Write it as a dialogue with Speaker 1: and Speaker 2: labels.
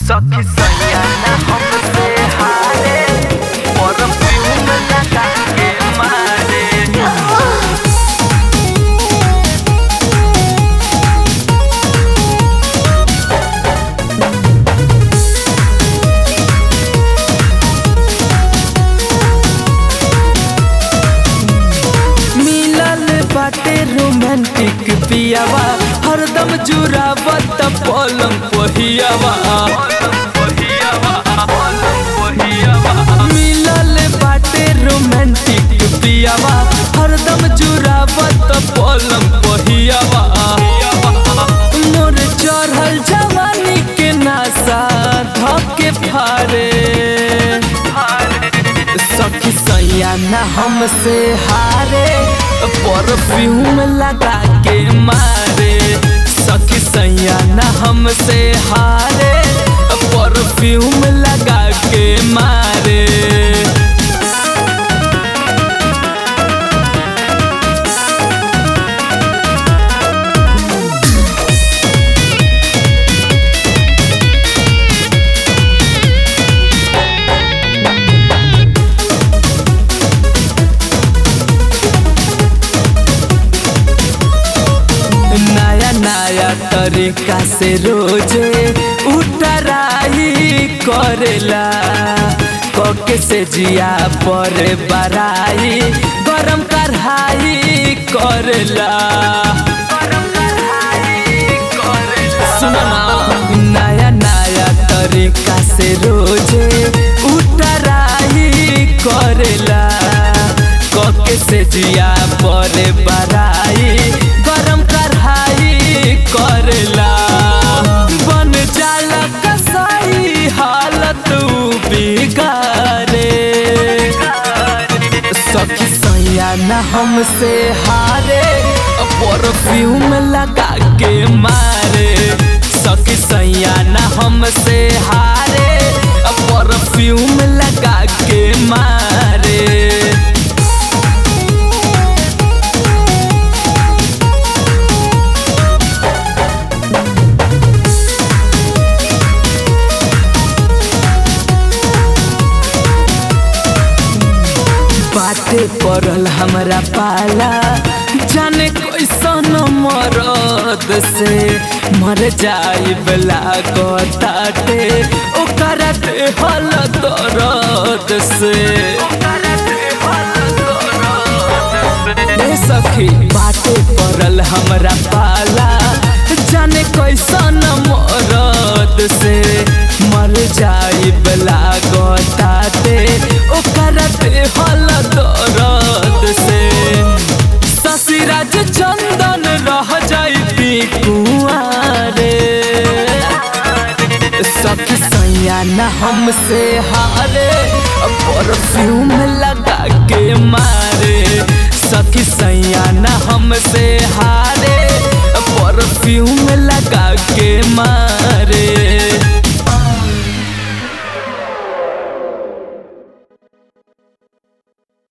Speaker 1: सखी सैया ना हमसे हारे परफ्यूम लगा के मारे मिलल बाटे रोमांटिक पियावा हरदम जुरावत पलंग पहियावा मिलल बाटे रोमांटिक पियावा हरदम जुरावत पलंग पहियावा मोर चढ़ल जवानी के नासा धके फारे सखी सैया न हमसे हारे परफ्यूम लगा के मारे सखी सैया न हमसे हारे परफ्यूम लगा के मारे नया नया तरीका से रोजे उतराई करेला कके से जिया पर बराई गरम कढ़ाई करेला सुनो ना नया नया तरीका से रोजे उतराई करेला कके से जिया पर बराई गरम कढ़ाई करेला बन जाला कसाई हालत बिगारे सखी सैया न हमसे हारे परफ्यूम लगा के मारे सखी सैया न हमसे हारे परफ्यूम लगा के मारे बाटे पड़ल हमरा पाला जाने कैसन मरद से मर जाई बला गताटे ओकरा देहल दरद से ए सखी बाटे पड़ल हमरा पाला जाने कैसन मरद से मर जाई बला गताटे ओकरा देहल दरद से ससुराज चंदन रह जाई कुआरे सखी सैया न हमसे हारे परफ्यूम लगा के मारे सखी सैया न हमसे हारे परफ्यूम लगा के मारे